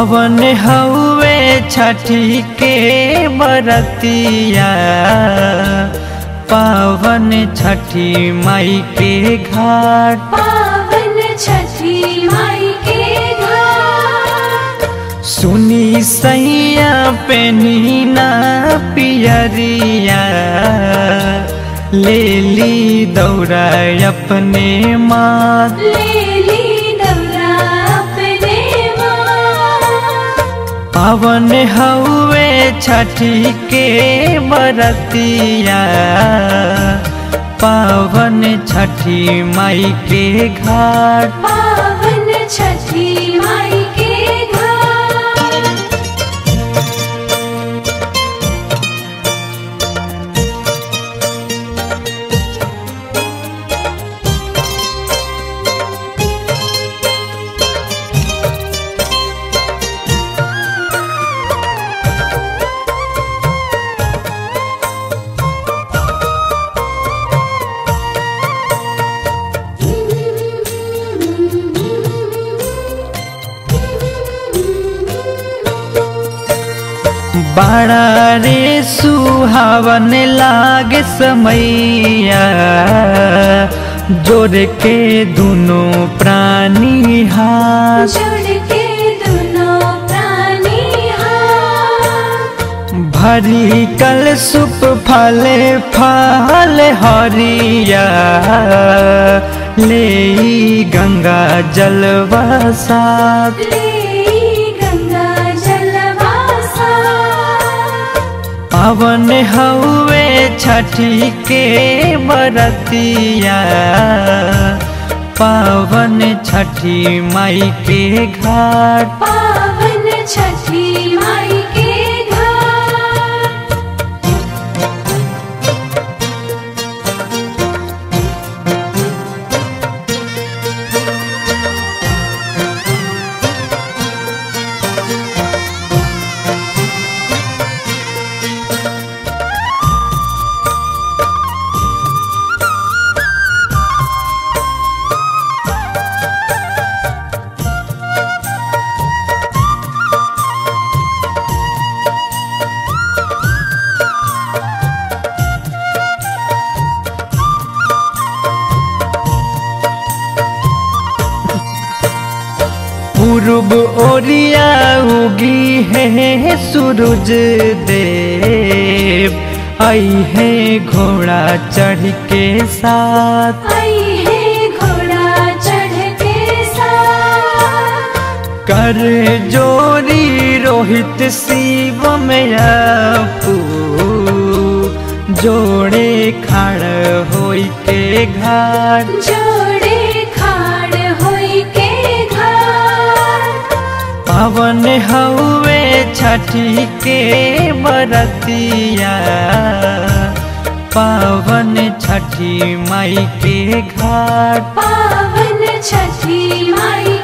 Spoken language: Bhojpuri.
पावन हउए छठी के बरतिया पावन छठी माई के घाट पावन छठी माई के घाट सुनी सैया पे नीना पियरिया ले ली दौड़ा अपने माँ लेली दौरा अपने माँ पावन हउए छठी के बरतिया पावन छठी माई के घाट पावन छठी माई के घाट बड़ा रे सुहावन लागे समैया जोड़ के दोनों प्राणी हाथ जुड़ के दोनों प्राणी हाथ भरी कल सुप फले फल हरिया ले ई गंगा जलवा साथ लेई गंगा जलवासा पावन हउए छठी के बरतिया पावन छठी माई के घाट पावन छठी माई के घाट पूर्व ओरिया उगी है सूरज देव आई है घोड़ा चढ़ के साथ आई है घोड़ा चढ़ के साथ कर जोरी रोहित शिव में अपू जोड़े खड़ होई के घाट जोड़े खाड़ होई के घाट पावन हउए छठी के बरतिया पावन छठी माई के घाट पावन छठी माई